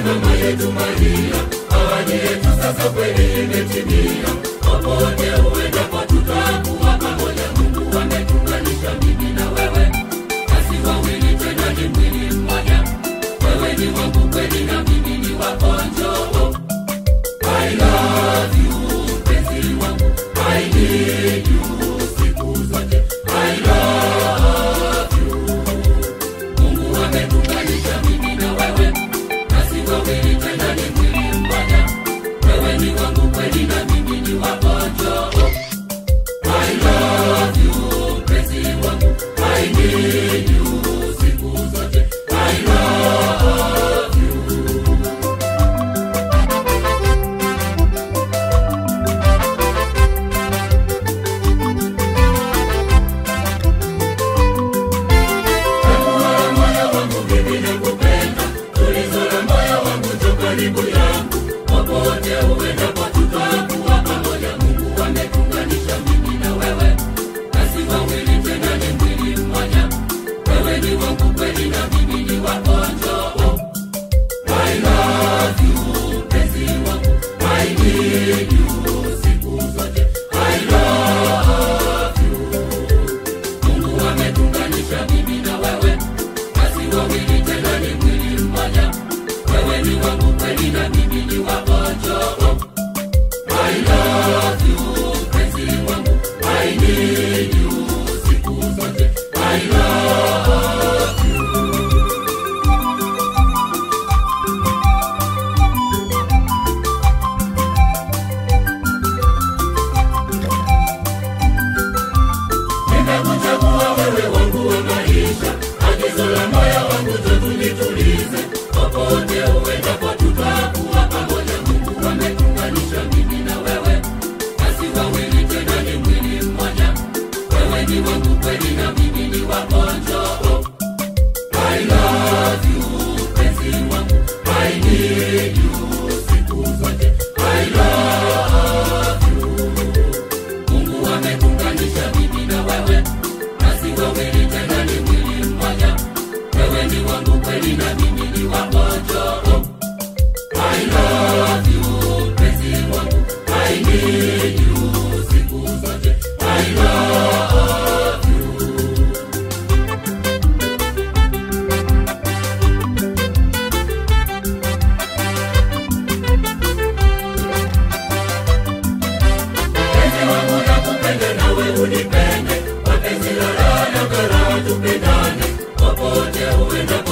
mama yetu Maria, ahadi yetu sasa kweli imetimia. Popote uendapo tutakuwa pamoja. Mungu ametuunganisha mimi na wewe, basi wawili tena ni mwili mmoja. Wewe ni wangu kweli na mimi ni wako, njoo. I love you mpenzi wangu, I need you siku zote. I love you. Mungu ametuunganisha mimi na wewe, basi wawili tena ni mwili mmoja. Wewe ni wangu kweli na mimi ni wako, njoo. I love you mpenzi wangu, I need you siku zote. I love you. Nakuwa moyo wangu mimi nakupenda, tulizo la moyo wangu njoo karibu yangu, popote uendapo tutakuwa pamoja. Mungu ametuunganisha mimi na wewe, basi wawili tena ni mwili mmoja. Wewe ni wangu kweli na mimi ni wako, njoo. I love you mpenzi wangu, I need you siku zote. I love you. Mungu ametuunganisha mimi na wewe, basi wawili tena ni mwili mmoja. Wewe ni wangu kweli na mimi ni wako, njoo. I love you mpenzi wangu, I need you siku zote. I love you. Nimekuchagua wewe wangu wa maisha, agizo la moyo wangu njo tulitulize. Popote uendapo tutakuwa pamoja. Mungu ametuunganisha mimi na wewe, basi wawili tena ni mwili mmoja. Wewe ni wangu kweli na mimi ni wako, njoo. I love you mpenzi wangu, I need you siku zote. I love you. Mungu ametuunganisha mimi na wewe, basi wawili tena ni mwili mmoja. Wewe ni wangu kweli na mimi ni wako, njoo. I love you mpenzi wangu, I need you siku zote. I love you. Mpenzi wangu nakupenda nawe unipende, wapenzi la raha na karaha tupendane, popote uendapo